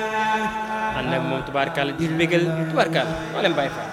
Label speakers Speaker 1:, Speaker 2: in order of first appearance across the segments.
Speaker 1: ànd ak moom tubaarkàlla di bégal tubaarkàlla moo leen bàyyi fa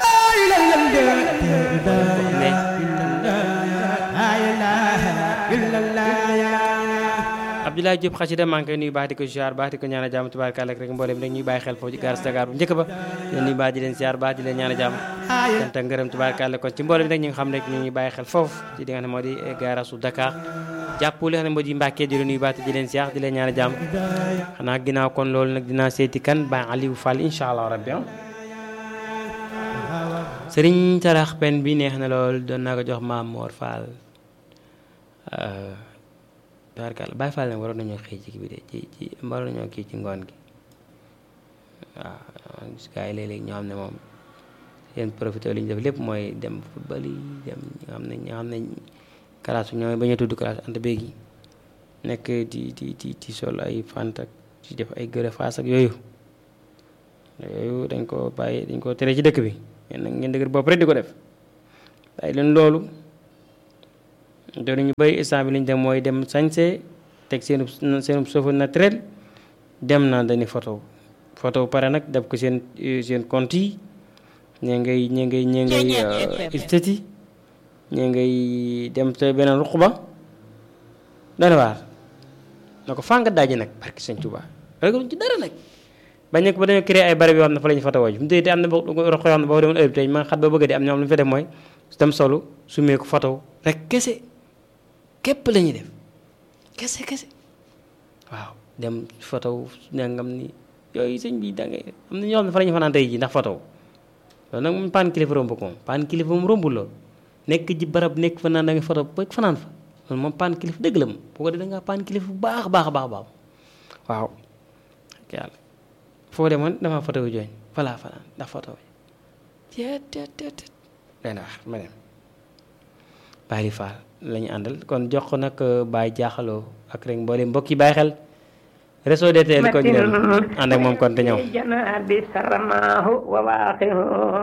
Speaker 1: Abdoulaye Diop xasida maa ngi koy nuyu baax di ko ziar baax di ko ñaan a jàmm tubaarkàlla rek mboolem rek ñuy bàyyi xel foofu ci gaar Dakar bu njëkk ba leen nuyu baax di leen ziar baax di leen ñaan a jàmm sant ak ngërëm tubaarkàlla kon ci mboolem rek ñu nga xam rek ñu ngi bàyyi xel foofu ci di nga xam ne moo di gaarasu Dakar jàpp li nga xam ne moo di Mbàkke di leen nuyu baax di leen ziar di leen ñaan a jàmm xanaa ginnaaw kon loolu nag dinaa seeti kan ba Aliou Fall incha allah rabbi sëriñ Tarax pen bi neex na lool doon naa ko jox maam Mor Fall tubaarkàlla Baye Fall nag waroon nañoo xëy ci bi de ci ci waroon nañoo kii ci ngoon gi waaw gis gaa yi léeg-léeg ñoo xam ne moom seen profité li ñu def lépp mooy dem football yi dem ñi nga xam ne ñi nga xam ne classe ñooy ba ñu tudd classe ante béegi nekk di di di di sol ay fant ak di def ay gërë faas ak yooyu yooyu dañ ko bàyyi dañ ko tere ci dëkk bi ngeen nag ngeen dëgër bopp rek di ko def bàyyi leen loolu te ñu bëri instant bi li ñu dem mooy dem sañse teg seen seen chauffeur naturel dem na dañuy photo photo pare nag def ko seen seen compte yi ñee ngay ñee ngay ñee ngay istati ñee ngay dem te beneen ruq ba dana waar na ko fànga daaji nag barki sëñ Tuubaa rek ci dara nag bañ nekk ba dañoo créé ay barab yoo xam ne fa la ñu photo woo mu tey te am na roq yoo xam ne boo demoon heure bi tey ma xat ba bëgg di am ñoom lu ñu fa def mooy dem solu sumee ko photo rek kese képp la ñuy def kese kese waaw dem photo nangam ni yooyu sëñ bi da ngay am na ñoo xam ne fa la ñu fanaan tey ji ndax photo loolu nag moom paan kilifa romb ko moom paan kilifa moom rombul loolu nekk ji barab nekk fa naan da ngay photo ba fanaan fa loolu moom paan kilifa dëgg la moom boo ko dee da ngaa paan kilifa bu baax baax baax baax waaw yàlla foo demoon dama photo wu jooñ falaa fanaan ndax photo bi teet teet teet leen wax ma dem bàyyi faal la ñu àndal kon jox ko nag Baye jaaxaloo ak rek mboolem mbokk yi bàyyi xel réseau DTL ko ñu dem ànd ak moom kon te ñëw